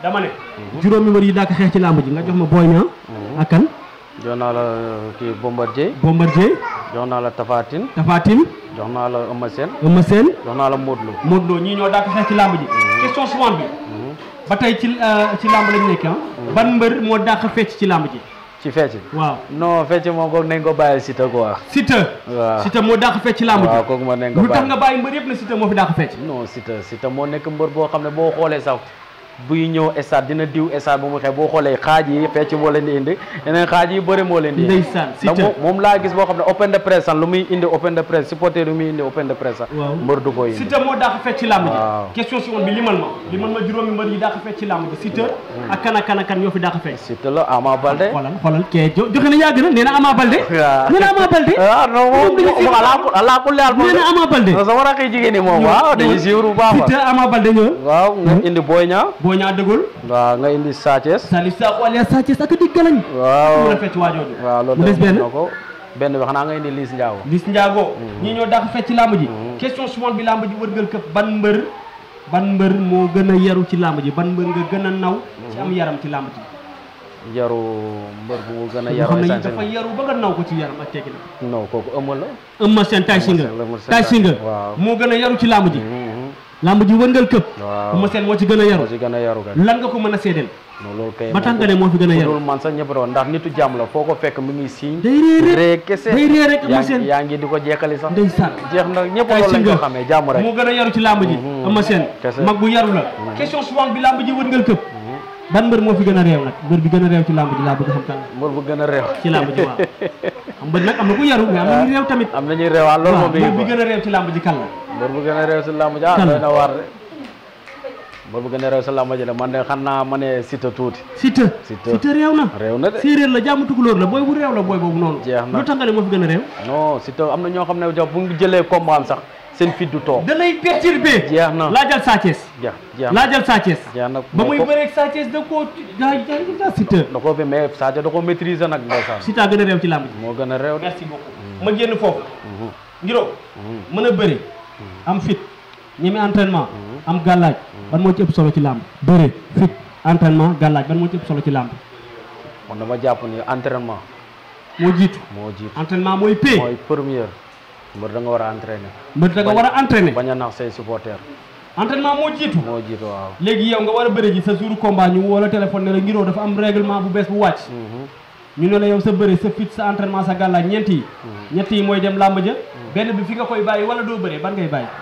dama ne juróomi mbër yi daa ko xeex ci làmb ji nga jox ma Boy Niang ak kan jox naa la kii Bombardier Bombardier jox naa la Tapha Tine Tapha Tine jox naa la Eumeu Sène Eumeu Sène jox naa la Modou Lo Modou Lo ñii ñoo daa ko xeex ci làmb ji question suivante bi ba tey ci euh, ci làmb lañ nekk ah ban mbër moo dàq fecc ci làmb ji ci fecc waaw non fecc moom kooku nañ ko bàyyi Siteu quoi Siteu waaw Siteu moo dàq fecc ci làmb waaw ji kooku ma nañ ko lu tax bàyyi nga bàyyi mbër yëpp ne Siteu moo fi dàq fecc non Siteu Siteu moo nekk mbër boo xam ne boo xoolee sax buy ñëw stade dina diw stade bu mu xew boo xoolee xaaj yi fecc moo leen di indi yeneen xaaj yi bëri moo leen di indi ndeysaan ndax Siteu moom moom laa gis boo xam ne open de presse sax lu muy indi open de presse supporter lu muy indi open de presse sax Waaw. mbër du ko indi Siteu moo dàq fecc ci làmb Waaw. ji question suivante bi limal ma limal ma juróomi mbër yi dàq fecc ci làmb ji Siteu ak kan ak kan ak kan ñoo fi dàq fecc Siteu la Ama Baldé xoolal xoolal kee jo joxe na yàgg na nee na Ama Baldé waaw nee na Ama Baldé ah non moom dañuy moom alaa alaa kulli haal moom nee na Ama Baldé non sama rakk yi jigéen ñi moom waaw dañuy suivre bu baax Siteu Ama Baldé ñëw waaw nga indi Boy Niang boo ñaa dëggul waaw nga indi Sa Thiès Salif Sakho alias Sa Thiès ak di galañ waaw mën a fecc waajooju waaw loolu mu des benn na ko benn bi xanaa nga indi Liss Ndiago Liss Ndiago ñii ñoo dàq fecc ci làmb ji question suivante bi làmb ji wërgal këpp ban mbër ban mbër moo gën a yaru ci làmb ji ban mbër nga gën a naw ci am yaram ci làmb ji yaru mbër bu mu gën a yoo yaru xam ne essentiel dafa yaru ba nga naw ko ci yaram ak teggi na non kooku ëmb la Eumeu Sène Tay Shinger Eumeu Sène, Tay Shinger waaw. moo gën a yaru ci làmb ji Mhm. làmb ji wërngal këpp waaw Eumeu Sène moo ci gën a yaru moo ci gën a yaru kay lan nga ko mën a seedeel non loolu kay ba tax nga ne moo fi gën a yaru loolu man sax ñëpp doon ndax nitu jàmm la foo ko fekk mi ngi siiñ day ree rek ree kese day ree rek Eumeu yaa Sène ngi yaa ngi di ko jekkali sax ndeysaan jeex na ñëpp Tay loolu lañ Shinger ko xamee jàmm rek moo gën a yaru ci làmb ji Mhm. Eumeu Sène Kese. mag bu yaru la question suivante bi làmb ji wërngal këpp ban mbër moo fi gën a réew nag mbër bi gën a réew ci làmb ji laa bëgg xam kan la mbër bu gën a réew ci làmb ji waaw xam mbër nag am na ku yaru mais am na ñu réew tamit am nañuy réewaan loolu waaw moom mi mbër ngi bi fa gën a réew ci làmb ji kan la mbër bu gën a réew si làmb ji ah Kan la? doy na waar de mbër bu gën a réew si làmb ji de man de xam naa ma ne Siteu tuuti Siteu Siteu. Siteu réew na réew na de séeréer la jàmm tukulóor la booy bu réew la booy boobu noonu Jeex na. lu tax nga ne moo fi gën a réew non Siteu am na ñoo xam ne jox bu ngi jëlee combat am sax seen fit du toog da lay perturbé jeex na laajal Sa Thiès jeex jeex na laajal Sa Thiès jeex na ba muy ko- bëreeg Sa Thiès da koo gaa gaa Siteu da ko fi mais Sadio da ko maîtriser nag ndeysaan Siteu gën a réew ci làmb ji moo gën a réew de merci beaucoup ma génn foofu ngiro Mhm. mën a bëri am fit ñeme entraînement am gàllaaj ban moo ci ëpp solo ci làmb bëri fit entraînement gàllaaj ban moo ci ëpp solo ci làmb man dama jàpp ni entraînement moo jiitu moo jiitu entraînement mooy pay mooy première mbër da nga war a entraîner mbër da nga war a entraîner bañ a nax say supporters entraînement moo jiitu moo jiitu waaw léegi yow nga war a bëri ji sa jour combat ñu woo la téléphone ne la ngiroo dafa am règlement bu bees bu wàcc Mhm. ñu ne la yow sa bëri sa fit sa entraînement sa gàllaaj ñeent yi ñett yi mooy dem làmb ja benn bi fi nga koy bàyyi wala doo bëree ban ngay bàyyi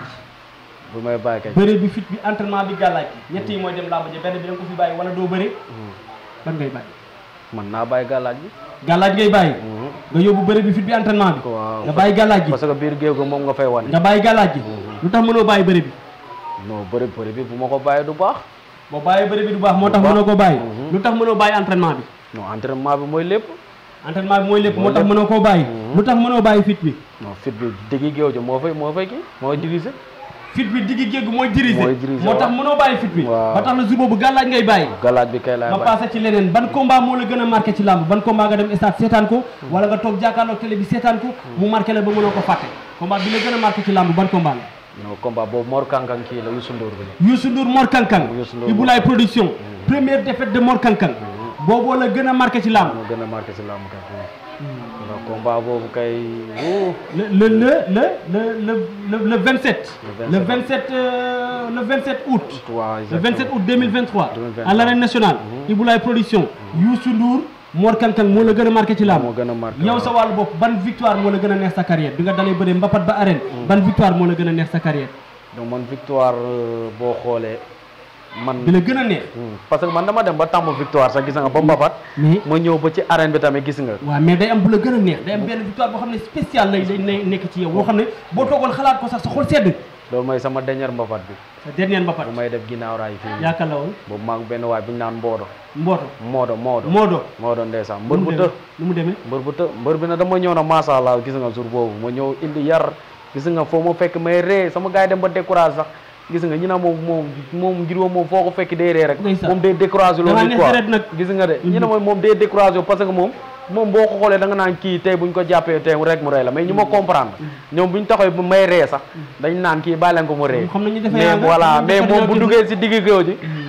bu may bàyyi kay bëri bi fit bi entraînement bi gàllaaj bi ñett yi mooy dem làmb ja benn bi da nga ko fi bàyyi wala doo bëree ban ngay bàyyi man naa bàyyi gàllaaj bi gàllaaj ngay bàyyi Mhm. nga yóbbu bëri bi fit bi entraînement bi waaw nga bàyyi gàllaaj gi parce que biir géew ga moom nga fay wane nga bàyyi gàllaaj gi lu tax mënoo bàyyi bëri bi non bëri bëri bi bu ma ko bàyyi du baax boo bàyyi bëri bi du baax moo tax Du baax. mënoo ko bàyyi Mhm. lu tax mënoo bàyyi entraînement bi non entraînement bi mooy lépp entraînement bi mooy lépp moo Mooy tax lépp. mënoo koo bàyyi lu tax mënoo bàyyi fit bi non fit bi diggi géew ji moo fay moo fay kii moo diriger fit bi diggi géeg mooy diriger Mooy diriger, moo tax waaw. mënoo bàyyi fit bi Waaw. ba tax na jour boobu gàllaaj ngay bàyyi gàllaaj bi kay laay ma bàyyi passé ci leneen ban combat moo la gën a marqué ci làmb ban combat nga dem stade seetaan ko wala nga toog jàkkaarloog télé bi seetaan ko mu marqué la ba mënoo ko fàtte combat bi la gën a marqué ci làmb ban combat la non combat boobu Mor Kankan kii la Youssou Ndour bi la Youssou Ndour Mor Kankang Youssou Ndour Ibulaay production première défaite de Mor Kankang booboo la gën a marqué ci làmb moo gën a marqué si làmb kay ndax combat boobu kay wuu le le le le le le le 27 Le le 27 euh, le 27 août waaw le 27 août 2023 2023. à l'arène nationale Ibulaay production Youssou Ndour Mor Kankang moo la gën a marqué ci làmb moo gën a marqué yow sa wàllu bopp ban victoire moo la gën a neex sa carrière bi nga dalee bëree mbapat ba arène ban victoire moo la gën a neex sa carrière donc man victoire euh, boo xoolee man bi la gën a neex Hmm, parce que man dama dem ba tàmm victoire sax gis nga ba mbapat mais ma ñëw ba ci arène bi tamit gis nga waaw mais day am bu la gën a neex day am benn victoire boo xam ne spécial lay lay ne- nekk ci yow boo xam ne boo toogoon xalaat ko sax sa xol sedd loolu mooy sama dernière mbapat bi sa dernier mbapat bu may def ginnaaw raay fii nii yaakaar la woon boobu maag benn waay bu ñu naan mboodo mbooto moodo moodo moodo moodo ndeysaan nu mbër mu bu të demee nu mu demee mbër bu të mbër bi na dama ñëw na macha allah gis nga jour boobu ma ñëw indi yar gis nga foo ma fekk may ree sama gars yi dem ba découragé sax gis nga ñu ne moom moom moom ngir moom foo ko fekk day ree rek Ndeysaan. moom day découragé Da ngaa loolu neex quoi deret nag. gis nga de ñu ne mooy moom day découragé parce que moom moom boo ko xoolee da nga naan kii tey buñ ko jàppee tey rek mu rey la mais ñu ma comprendre ñoom buñ taxawee bu may ree sax dañ naan kii bàyyi leen ko mu ree xam nañu defe mais yaa nga- voilà ñu mais defe moom ñoo bu gis- duggee si digg géew ji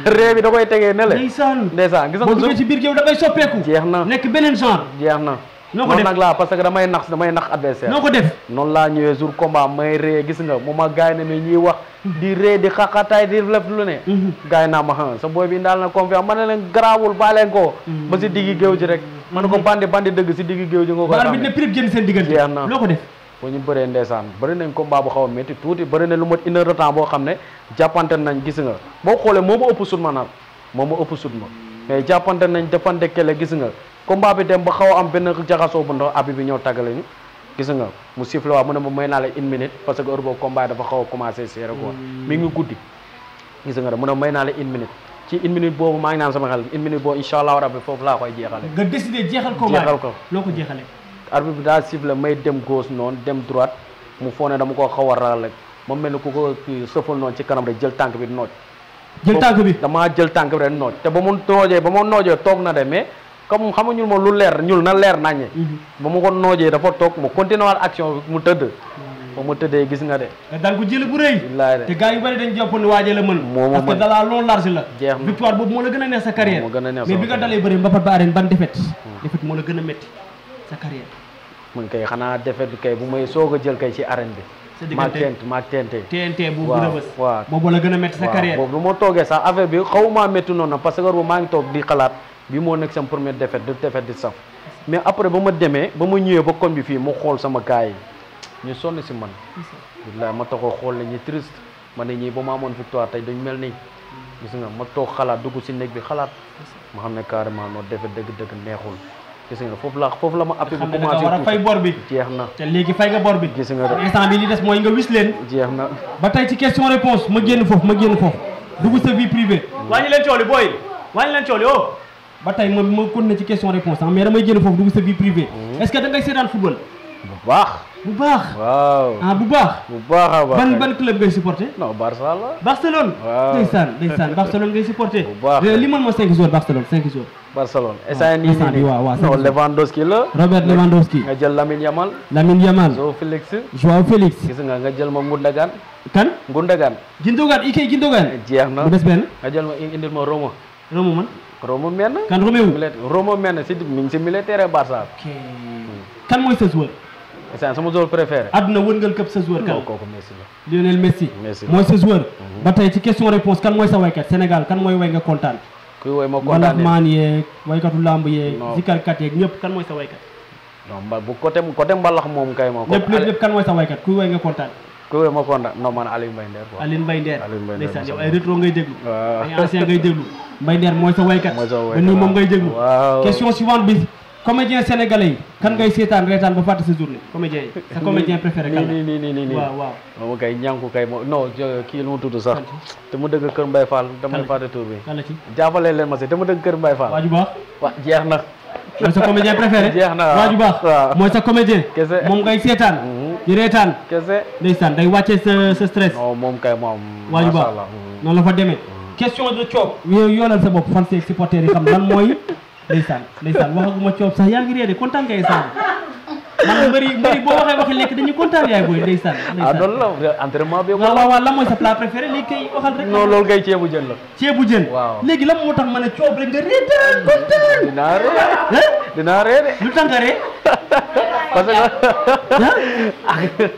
ree bi da koy tegee ne le ndeysaan ndeysaan gis nga boo ko duggee ci biir géew da ngay soppeeku jeex na nekk beneen genre jeex na Noo ko noonu def? nag laa parce que damay nax damay nax adversaire noo ko def noonu laa ñëwee jour combat may ree gis nga mu ma gaay ne ne ñuy wax di ree di xaqataay di lef lu ne gaay naa ma xam sa booy bi daal na confiance ma ne leen garaawul baa leen ko ba si diggi géew ji rek ma ne ko bandi bandi dëgg si diggi géew ji nga ko ba arbitre ne prix génn seen diggante Jeex na. loo ko def bu ñu bëree ndeysaan bëri nañ combat bu xaw a métti tuuti bëri na lu mot une heure de temps boo xam ne jàppante nañ gis nga boo xoolee moo ma ëpp sut ma nag moo ma ëpp sut ma mais jàppante nañ defante kele gis nga combat bi dem ba xaw a am benn jaxasoo bu ndaw abi bi ñëw tàggale ñu gis nga mu sifflé waa mu ne ma may naa la une minute parce que heure boobu combat dafa xaw a commencé serré quoi mi ngi guddi gis nga de mu ne may naa la une minute ci une minute boobu maa ngi naan sama xel une minute boobu incha allah rabbi foofu laa koy jeexale nga décidé jeexal combat Jeexal ko. loo ko jeexalee arbitre bi daa sifflé may dem gauche noonu dem droite mu foo ne dama ko xaw a ragal rek ma mel ni ku ko kii sëfal noonu ci kanam rek jël tànk bi nooj jël tànk bi damaa jël tànk bi rek nooj te ba mu noojee ba ma noojee toog na de mais comme xam nga ñul ma lu leer ñul na leer naññe ba mu ko noojee dafa toog mu continué waat action bi mu tëdd ba mu tëddee gis nga de nga daan ko jël bu rëy billaay de te gars yu bëri dañ jàpp ne waajee la mën Moo ma parce que mën. dalaa long large la Jeex na. victoire boobu moo la gën a neex sa carrière Moo ma gën a neex mais sama bi nga carrière. dalee bëri mbapat ba arène ban défaite défaite moo la gën a métti sa carrière mun kay xanaa defet bi kay bu may soog a jël kay ci arène Sa bi diggante- maag tent maag tente TNT bu Waaw, rëbës waaw. boobu la gën a métti sa waaw carrière boobu lu ma toogee sax affaire bi xaw maa métti noonu parce que boobu maa ngi toog di xalaat bi moo nekk sama première défaite de défaite di saf mais après ba ma demee ba ma ñëwee ba koñ bi fii mu xool sama gars yi ñu sonn si man billaay ma taxoo xool ne ñi triste ma ne ñii ba ma amoon victoire tey dañ mel nii gis nga ma toog xalaat dugg si néeg bi xalaat ma xam ne carrément noo défaite dëgg-dëgg neexul gis nga foofu la foofu la ma appui xam bi ne da nga war a commencé fay bor bi jeex na te léegi fay nga bor bi gis nga de instant bi li des mooy nga wis leen jeex na ba tey ci question réponse ma génn foofu ma génn foofu dugg sa vie privée wàññi leen cooli booy wàññi leen cooli oh ba tey ma ma continuer ci question réponse ah mais damay génn foofu dugg sa vie privée est-ce que da ngay seetaan football bu baax bu baax waaw ah bu baax bu baax a baax ban kay. ban club ngay supporter non Barça la Barcelone Waaw. ndeysaan ndeysaan Barcelone ngay supporter Bu baax. li man ma cinq joueurs Barcelone cinq joueurs Barcelone instant nii instant nii bi waaw waaw non cinq Lewandowski la Robert Lewandowski nga jël Lamine Yamal Lamine Yamal Joao Félix Joao Félix gis nga nga jël ma Gundogan kan Gundogan Gindogan Ike Gindogan jeex na bu des benn nga jël ma indil ma Roma Romo man Roma menn kan Roméo militaire Roma menn si mi ngi si militaire Barça ok kan mooy sa joueur instant sama joueur préféré àdduna wërngal këpp sa joueur non kan kooku Messi la Lionel Messi Messi. mooy sa joueur ba tey ci question réponse kan mooy sa waykat Sénégal kan mooy way nga kontaan kuy woy ma wala kontaan maan yeeg waykatu lamb yeeg Non. zikarkat yeeg ñëpp kan mooy sa waykat non mba bu côté côté mbalax moom kay moom ñëpp ñëpp ñëpp kan mooy sa waykat kuy way nga kontaan kuy woy ma kontaan non man Aliou Mbaye Nder quoi Aline Mbaye Nder Aline Mbaye Nder ndeysaan yow mooy ay sa rétro ngay déglu waaw. ay ancien ngay déglu Mbaye Nder mooy sa waykat Mooy sa waykat, ba nuyu moom waaw. ngay déglu Waaw. question suivante bi comédien sénégalais yi kan ngay seetaan reetaan ba fàtte sa journée comédien yi sa comédien préféré kan nii la nii nii nii nii waaw waaw moom kay ñànku kay mo non jo- kii lu mu tudd sax te mu dëgg Kër Mbaye Fall damay Kan? fàtte tur bi kan la ci jàppale leen ma si te mu dëgg Kër Mbaye Fall waaju baax wa jeex na mooy sa comédien préféré Jeex na, waaw. waaju baax waaw. mooy sa comédien Kese. moom ngay seetaan Mhm. di reetaan kese ndeysaan day wàccee sa sa stress non moom kay moom waaju macha baax allah mhm. noonu la fa demee question de coob yow yoolal sa bopp fan seeg supporter yi xam lan mooy ndeysaan ndeysaan waxaguma coob sax yaa ngi réer de kontaan ngay saan man mbëri mbëri boo waxee waxi lekk dañuy kontaan yaay booy ndeysaan ah ndeysaan loolu la entraînement bi waaw waaw waaw lan mooy sa plat préféré léegi kay waxal rek non loolu kay ceebu jën la ceebu jën Waaw. léegi lan moo tax ma ne coob rek nga reetaan kontaan dinaa ree hein dinaa ree de lu tax nga ree parce que ah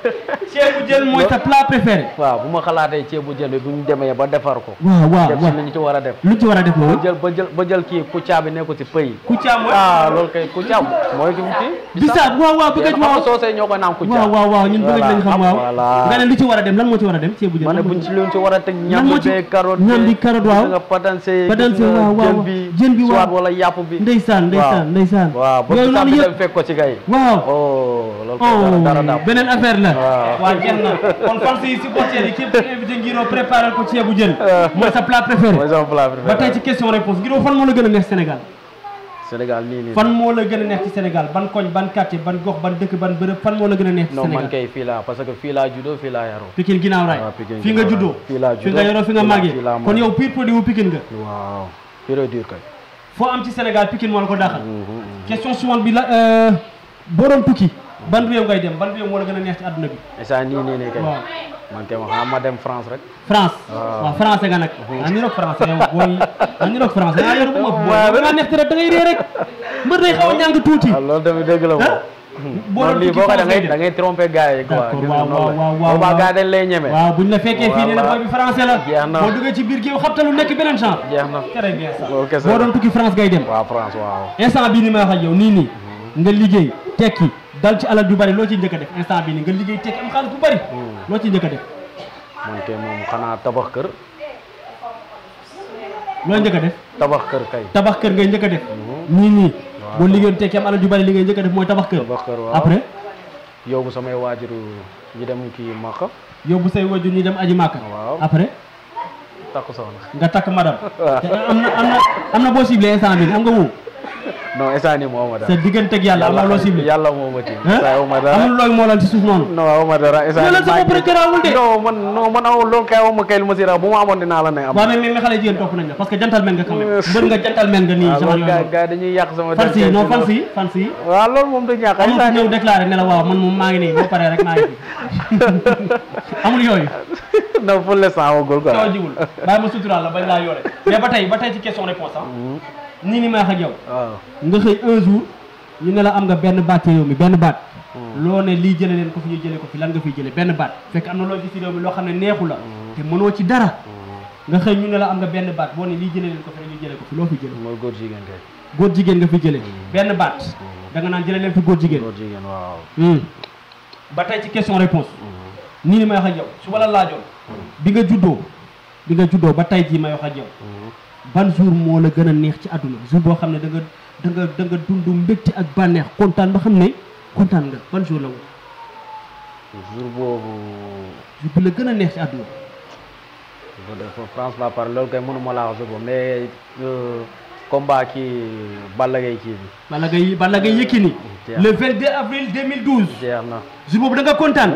ceebu jën mooy sa plat préféré waaw bu ma xalaatee ceebu jën bi bu ñu demee ba defar ko waaw waaw def si waaw li ñu ci war a def lu ci war a def ba loolu jël ba jël ba jël kii kuccaa bi nekku ci pëy Kouthia mooy ah loolu kay kuccaa mooy ki kii bisaab waaw waaw bëgg xam waaw nga soosey ñoo koy naan kuccaa waaw waaw waaw ñun bëgg nañ xam waaw voilà nga ne lu ci war a dem lan moo ci war a dem ceebu jën ma ne lan moo buñ ci- ci luñ ci war a teg Lan ñam moo bi ci- bee carotte ñam bi carotte, waaw. gis nga patanse Patanse, gis nga waaw, waaw, jën waaw. bi Jën bi, waaw. soit wala yàpp bi ndeysaan ndeysaan ndeysaan waaw ba yooyu bisaab noonu bi dem yëpp fekk ko ci gay waaw oh loolu kay dara dara oh daal beneen affaire la Waaw. waaw jeex na kon fan si supporter yi képp ku invité Ngiro préparé ko ceebu jën mooy sa plat préféré mooy sama plat préféré ba tey ci question réponse Ngiro fan moo la gën a neex Sénégal Sénégal nii nii fan moo la gën a neex ci Sénégal ban koñ ban quartier ban gox ban dëkk ban bërëb fan moo la gën a neex ci non man Sénégal kay fii laa parce que fii laa juddoo fii laa yaroo Pikine ginnaaw raay waaw, Pikine fi nga ginnaaw juddoo raay. Fii laa fi nga juddoo, yoroo fi nga fii laa- màggee fii laa kon màggee. yow pire produit wu Pikine nga waaw pure dur kay foo am ci Sénégal Pikine moo la ko daaxal question suivante bi la euh, boo doon tukki ban réew ngay dem ban réew moo la gën a neex ci àdduna bi instant nii nii nii kay waaw man kay ma xanaa ma dem France rek France Waaw. waaw français nga nag ah ñu roog français yow booy ah ñu roog français ah yor bu ma booy da ngaa neex te rek da ngay ree rek mbër day xaw a ñàng tuuti waaw loolu tamit dëgg la ah moom boo non doon lii tukki boo ko da France ngay ngay da ngay tromper gars yi quoi D'accord, gis waaw, nga noonu waaw, la waaw, boobaa waaw. gars dañ lay ñeme waaw buñ la fekkee fii ne la Voilà. booy bi français la Jeex na. boo duggee ci biir géew xabtalu nekk beneen genre jeex na très bien ça loolu kese boo doon tukki France ngay dem waaw France waaw instant bii ni may wax ak yow nii nii nga liggéey tekki dal ci alal ju bari loo ciy njëkk a def instant bii nii nga liggéey tekki am xaalis bu bari loo ciy njëkk a def man kay moom xanaa tabax kër loo njëkk a def tabax kër kay tabax kër ngay njëkk a def nii nii boo liggéeyoon tekki am alal ju bari li ngay njëkk a def mooy tabax kër tabax kër waaw après yóbbu samay waajuru ñu dem kii Makka yóbbu say wajur ñu dem aji màkka waaw après takku soxna nga takk madame waaw te am na am na am na boo ciblé instant bi am nga wu non instant nii moo ma sa dara digganteeg yàlla am na loo ciblé yàlla moo ma tiim ah instant aw ma dara amul looy moolal ci suuf noonu non aw ma dara instant Loolu sa bopp rek garaawul de. non man non man aw loolu kay aw ma kay lu ma si raw bu ma amoon dinaa la ne am waaw mais mais xale jigéen topp nañ la parce que gentleman nga quand même mbër nga gentleman nga nii waaw genre loolu gars yooyu gars dañuy yàq sama fan si der non kay fan si fan si waaw loolu moom du ñàkk amul ku instant ñëw déclaré ne la waaw man moom maa ngi nii boo paree rek maa ngi fi amul yooyu non pour l'instant amagul quoi coow jiwul bàyyi ma suturaal la bañ laa yoole mais ba tey ba tey ci question réponse ah nii ni may wax ak yow waaw nga xëy un jour ñu ne la am nga benn baat ci réew mi benn baat loo ne lii jële leen ko fi ñu jële ko fi lan nga fiy jële benn baat fekk am na loo gis ci réew mi loo xam ne neexu la te mënoo ci dara nga xëy ñu ne la am nga benn baat boo ne lii jële leen ko fi ñu jële ko fi loo fi jële mooy góor jigéen kay góor jigéen nga fi jële benn baat da nga naan jële leen fi góor jigéen góor jigéen waaw Hmm. ba tey ci question réponse nii ni may wax ak yow su wala laajoon bi nga juddoo bi nga juddoo ba tey jii may wax ak yow ban jour moo la gën a neex ci àdduna jour boo xam ne da nga da nga da nga dund mbégte ak bànneex kontaan ba xam ne kontaan nga ban jour la woon jour boobu jour bi la gën a neex ci àdduna bu def France la par loolu kay mënuma laa wax jour boobu mais euh, combat kii Balla Gaye kii bi Balla Gaye Balla Gaye Yékini jeex le 22 avril 2012 jeex na jour boobu da nga kontaan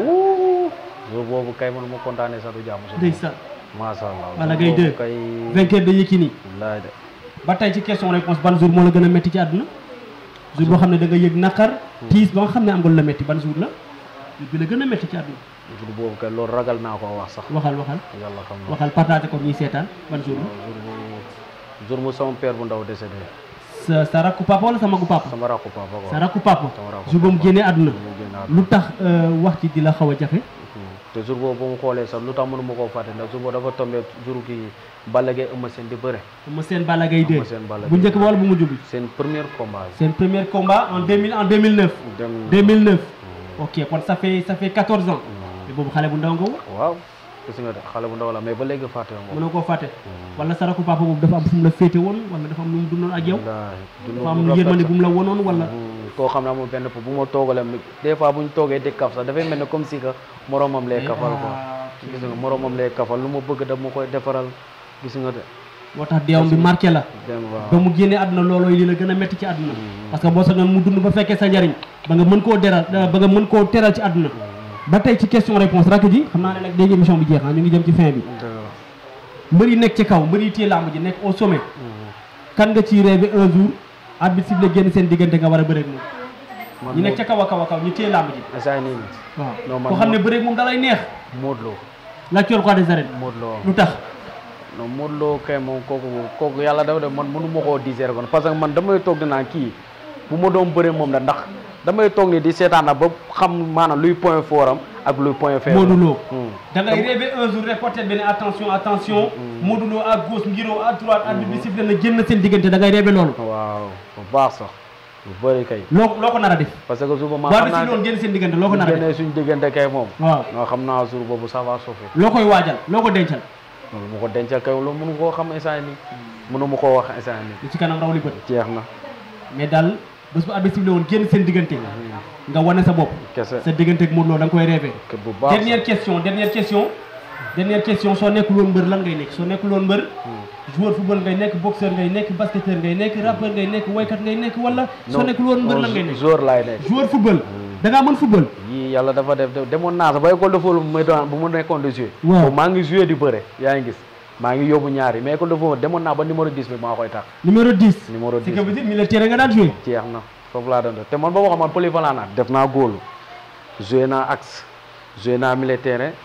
jour boobu kay mënuma kontaanee sax du jàmm jour ndeysaan macha allah Balla jour Gaye boobu 2 kay vainqueur de Yékini wallaay de ba tey ci question réponse ban jour moo la gën a métti ci àdduna jour boo xam ne da nga yëg naqar tiis ba nga xam ne am nga lu la métti ban jour la jour bi la gën a métti ci àdduna jour boobu kay loolu ragal naa koo wax sax waxal waxal yàlla xam na waxal partagé ko ñuy seetaan ban jour la jour boobu jour mu sama père bu ndaw décédé sa sa rakku papa wala sa magu papa sama rakku papa quoi sa rakku papa sama rakku jour ba mu génnee àdduna mu génn àdduna. lu tax euh, wax ci di la xaw a jafe te jour boobu ba mu xoolee sax lu tax mënu ma koo fàtte ndax jour boobu dafa tombé jour kii Balla Gaye Eumeu Sène di bëre ma seen Balla Gaye 2 Eumeu Sène Balla bu Gaye njëkk ba wala bu mujj bi seen premier combat seen premier combat en 2000 en 2009 dem 2009 ok kon ça fait ça fait 14 ans te boobu xale bu ndaw nga woon waaw gis nga de xale bu ndaw la mais ba léegi fàtte moom mënoo koo fàtte wala sa rakku papa boobu dafa am fu mu la féete woon wala dafa am lu mu dundoon ak yow dafa am yërmande bu mu la wonoon wala koo xam ne amul benn bu ma toogalee des fois bu ñu toogee di kaf sax dafay mel ne comme si que moromam lay kafal quoi gis nga moromam lay kafal lu ma bëgg daf ma koy defaral gis nga de moo tax deewam bi marqué la dem ba waaw mu génnee àdduna loolooy li la gën a métti ci àdduna parce que boo sañoon mu dund ba fekkee sa njariñ ba nga mën koo deral ba nga mën koo teral ci àdduna ba tey ci question réponse rakk ji xam naa ne nag léegi émission bi jeex na ñu ngi jëm ci fin bi mbër yi nekk ci kaw mbër yi téye làmb ji nekk au sommet kan nga ciy rêvé un jour arbitre sifflé génn seen diggante nga war a bëreeg moom ñi nekk ca kaw a kaw a kaw ñu téye làmb ji instant nii waaw Non, man koo xam ne moom- bëreeg moom da lay neex Modou Lo la coor quoi des arènes Modou Lo lu tax non Modou Lo kay moom kooku kooku yàlla dafa def man mënu ma koo diseere kon parce que man damay toog dinaa kii bu ma doon bëre moom la ndax damay toog ni di seetaan na ba xam maanaam luy point fort am ak luy point faible Modou Lo Hmm. da ngay rêvé un jour reporter benn attention attention Modou Lo à gauche Ngiro à droite arbitre bi sifflé na génn seen diggante da ngay rêvé loolu waaw bu baax sax bu bëri kay loo loo ko nar a def parce que jour ba ma boo xam bi naa sifflé woon génn seen diggante loo ko bu nar a def génnee suñ diggante kay moom waaw non xam naa jour boobu ça va sauver loo koy waajal loo ko dencal loolu mu ko dencal kay loolu mënu koo xam instant nii mënu ma koo wax instant nii li ci kanam raw li bët jeex na mais daal bés bu arbitre sifflé woon génn seen diggante nga wane sa bopp kese sa diggante ak Modou Lo da nga koy rêvé ke bu baax sax. dernière question dernière question dernière question soo nekkul woon mbër lan ngay nekk soo nekkul woon mbër joueur football ngay nekk boxeur ngay nekk basketteur ngay nekk rappeur ngay nekk waykat ngay nekk wala soo Non, nekkul woon mbër non, lan ngay nekk joueur laay nekk joueur football da ngaa mën football yii yàlla dafa def def- demoon naa sax ba école de football bu may doon bu mu nekkoon di jouer Waaw. boobu maa ngi jouer di bëre yaa ngi gis maa ngi yóbbu ñaari mais école de football demoon naa ba numéro 10 bi maa koy tax numéro 10 numéro c'est 10 que vous dites militaire nga daan joué jeex na foofu laa doon def te man ba ma xam man polyvalent naa def naa góolu joué naa axe joué naa milieu terrain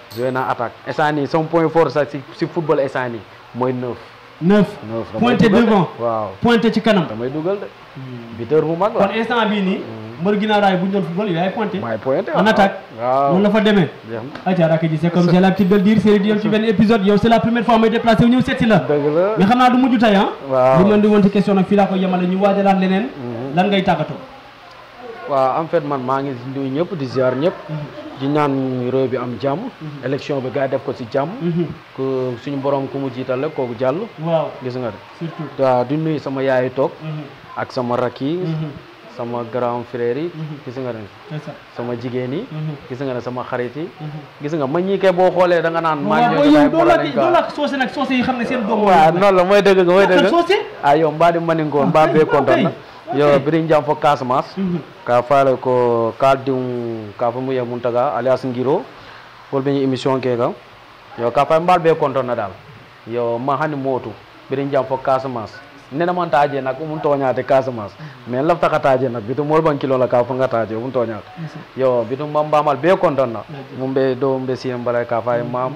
joué naa attaque instant nii sama point fort sax si si football instant nii mooy neuf neuf neuf damay pointé dugal de. devant waaw pointé ci kanam damay dugal de buteur bu mag la kon instant bii nii mbër ginnaaw raay bu ñu doon football yow yaay pointé maay pointé en attaque waaw noonu la fa demee jeex na aca rakk ji c'est comme j'ai l'habitude de le dire série di yem ci benn épisode yow c'est la première fois may déplacé wu ñëw seet si la dëgg la mais xam naa du mujj tey ah waaw li man di woon ci question nag fii laa koy yemale ñu waajalaat leneen lan ngay tàggatoo waaw en fait man maa ngi nuyu ñëpp di ziar ñëpp di ñaan réew bi am jàmm élection bi gars yi def ko si jàmm ku suñu borom ku mu jiital rek kooku jàll waaw gis nga de surtout waaw di nuyu sama yaay toog Mhm. ak sama rakk yi Mhm. sama grand frère yi Mhm. gis nga ne c'est ça sama jigéen yi Mhm. gis nga ne sama xarit yi Mhm. gis nga ma ñii kay boo xoolee da nga naan maa waaw ngi booy ñëw yow damay doo boole la nañ doo ko la soose nag soose yi xam ne seen doom waaw noonu la mooy dëgg nga mooy Lakkal dëgg soose ah yow mbaa di maninko mbaa bee kontaan na yo birin jam fo Casamance Mhm. ka faale ko kaldiw ka fo muye muntaga alias ngiro wol ɓe émission ke kam yo ka fay mbal ɓe contonna dal yo ma hani mootu birin jam fo Casamance nena man taje nak umum toñate Casamance mais laftaka taje nak bitum mol ban kilo la ka fo nga taje umum toñate yo bitum mbam mbamal ɓe contonna mum ɓe do ɓe siyen mbala ka fay mam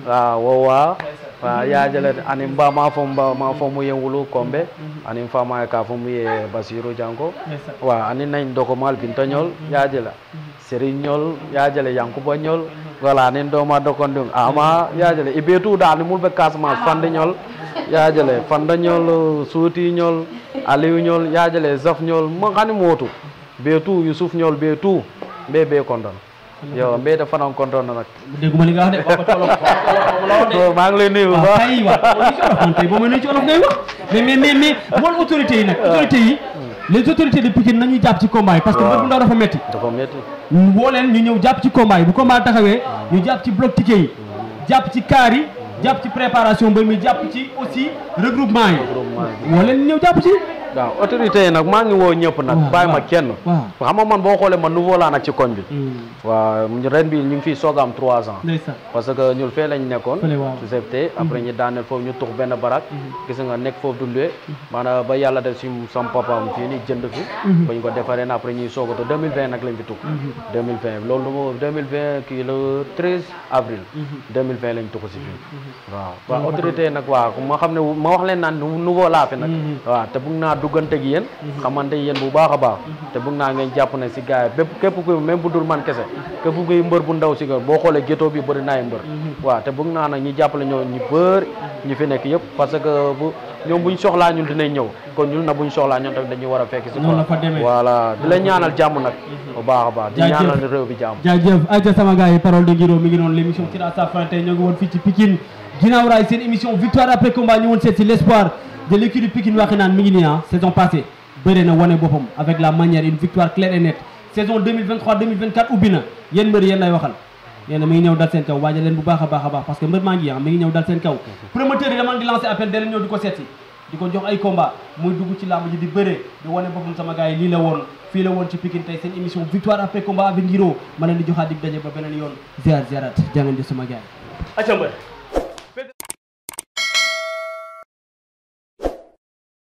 a wowa wa yajale ani mbama fo mbama fo mu yewulu kombe ani fama ka fo mu ye basiru janko Ndeysaan. wa ani nañ dokomal bintañol yajala serignol yajale yankuba ñol voilà nin doma dokondum ama yajale e ɓe tout dal ni mulɓe casamance fandeñol yajale fandañol suutiñol aliou yajale zaf ñol mo hani motu ɓe tout youssouf ñol ɓe tout ɓe ɓe kondon yo mbeyde fanan kondonna nak dégguma li nga wax de wax ko ci olof wax ko ci olof la wax de so maa ngi lay nuyu bu waaw baax kay waaw boo ci olof man tey boo may nuyu ci olof ngay wax mais mais mais mais mool autorités yi nag autorités yi les autorités de Pikine nañuy jàpp ci combat yi parce que Waaw. mbër bu ndaw dafa metti dafa métti woo leen ñu ñëw jàpp ci combat yi bu combat taxawee ñu jàpp ci bloc ticket yi jàpp ci car yi jàpp ci préparation mbër mi jàpp ci aussi regroupement yi Regroupement yi. woo leen ñu ñëw jàpp ci waaw autorité yi nag maa ngi woo ñëpp nag waaw, bàyyi ma waaw, kenn waaw. xam nga man boo xoolee man nouveau laa nag ci koñ bi waaw ren bi ñu ngi fii soog a am trois ans ndeysaan parce que ñun fee lañ nekkoon Fële, waaw. su septe après ñu daaneel foofu ñu tux benn barak gis nga nekk foofu du luwe maanaam ba yàlla def si sam papaam fii ni jënd fi ba ñu ko defaree na après ñuy soog a tux 2020 nag lañ fi tux 2020 loolu moo 2020 kii le 13 avril 2020 lañ tuxu si fii waaw waaw autorité yi nag waaw ma xam ne ma wax leen naan nou- nouveau laa fi nag waaw te bëgg naa duggante gi yéen xamante yéen bu baax a baax te bëgg naa ngeen jàpp ne si gars yi bépp képp kuy même bu dul man kese képp kuy mbër bu ndaw si ga boo xoolee gétoo bi bëri naay mbër waaw te bëgg naa nag ñi jàppale ñoo ñu bëri ñu fi nekk yëpp parce que bu ñoom buñ soxlaa ñun dinañ ñëw kon ñun na buñ soxlaa ñoom tamit dañuy war a fekk si Noonu la fa demee. voilà di la ñaanal jàmm nag bu baax a baax di Jaajëf. ñaanal réew bi jàmm jaajëf ayca sama gars yi parole de Guiro mi ngi noonu l' émission tire à sa fin tey ñoo ngi woon fii ci Pikine ginnaaw raay seen émission victoire après combat ñu woon seet si l' espoir de l' équipe de Pikine waxi naan mi ngi nii ah saison passée bëre na wane boppam avec la manière une victoire claire et nette saison 2023 2024 ubbi na yéen mbër yéen lay waxal nee na mi ngi ñëw dal seen kaw waajal leen bu baax a baax a baax parce que mbër maa ngi ah mi ngi ñëw dal seen kaw promoteur yi dama di lancer appel da leen ñëw di ko seet si di ko jox ay combat muy dugg ci làmb ji di bëre di wane boppam sama gars yi lii la woon fii la woon ci Pikine tey seen émission victoire après combat avec Guiro ma leen di joxaat dig daje ba beneen yoon ziar ziarat jaa ngeen jëf sama gars yi. acca mbër